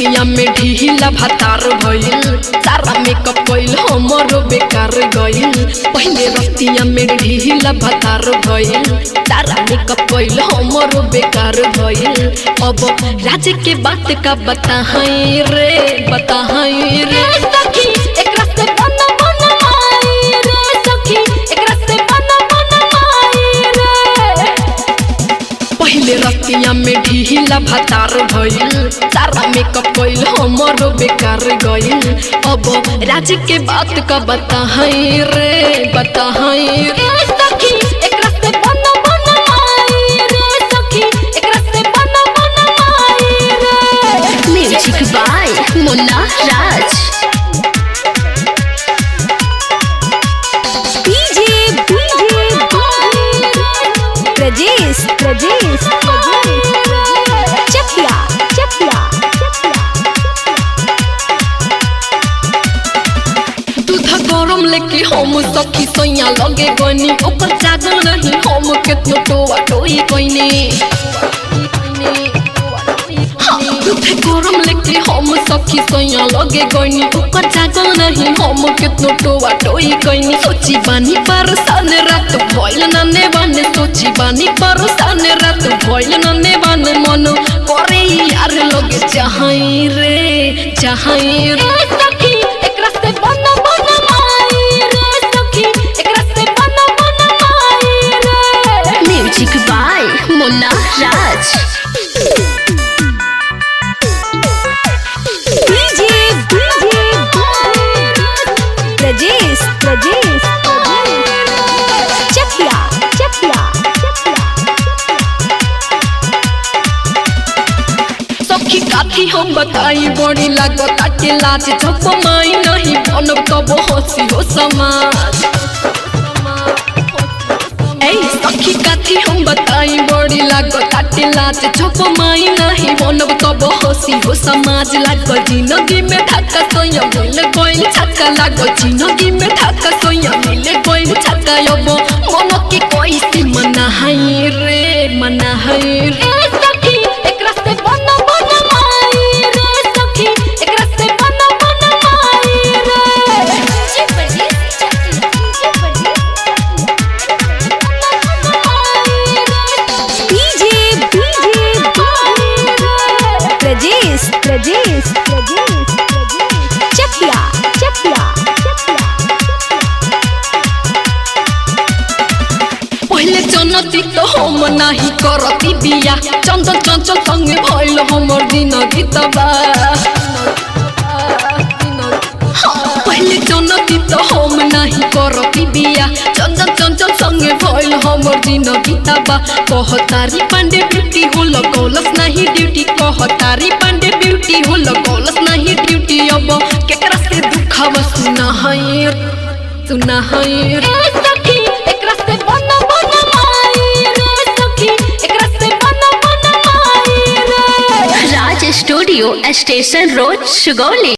रतिया में ढीला भातार भइल सारा मेकअप कइल हमरो बेकार गइल पहिले रतिया में ढीला भातार भइल सारा मेकअप कइल हमरो बेकार भइल अब राज के बात का बताहई रे बताहई रे सखी एकरा से बन बन माई रे सखी एकरा से बन बन माई रे पहिले रतिया में ढीला भातार भइल सारा मेकअप कइल हमरो बेकार गइल अब राज के बात का बताहई रे बताहई रे सखी एकरा से बन बन माई रे सखी एकरा से बन बन माई रे music by Munna Raj DJ DJ Prajesh Prajesh चकिया चकिया दूध गरम लेके हम सखी सैया लगे गनी ओकर जागल नहीं हम केतनो टोआ टोई कइने हाँ, दूध गरम लेके हम सखी सैया लगे गनी ओकर जागल नहीं हम केतनो टोआ टोई कइने सोची बानी पर सन रात भइल नने बाने सोची बानी पर सन रात भइल नने बाने मन करे यार लगे चाहई रे चाहई रे सखी एकरा से बन बन माई रे सखी एकरा से बन बन माई रे music by Munna Raj DJ DJ Prajesh Prajesh चकिया चकिया सखी काथी हम बताई बड़ी लागत के लाज जब माई नहीं बनब कब हंसी हो समाज ए सखी काथी हम बताई बड़ी लागत के लाज जब माई नहीं बनब कब हंसी हो समाज लागल जिंदगी में धक्का सोया मिल गइल छक्का लागल जिंदगी में धक्का सोया मिल गइल छक्का अब मन के कैसे मनाहई रे मनाहई रे सखी एकरा से बन बन माई रे सखी एकरा से बन बन माई रे डीजे डीजे प्रजेश प्रजेश चकिया चकिया पहिले जनती तो हम नाही करती बिया चंचल चंचल संगे भइल हमर दिन गीतबा हाँ, पहिले जनती तो हम नाही करती बिया चंचल चंचल संगे भइल हमर दिन गीतबा कहतारी पांडे ब्यूटी हो लगौलस नाही ड्यूटी कहतारी पांडे ब्यूटी हो लगौलस नाही ड्यूटी अब केकरा से दुखावा सुना है सुना है रे सखी एकरा से बन बन माई रे सखी एकरा से बन बन माई रे Raj studio station road Sugauli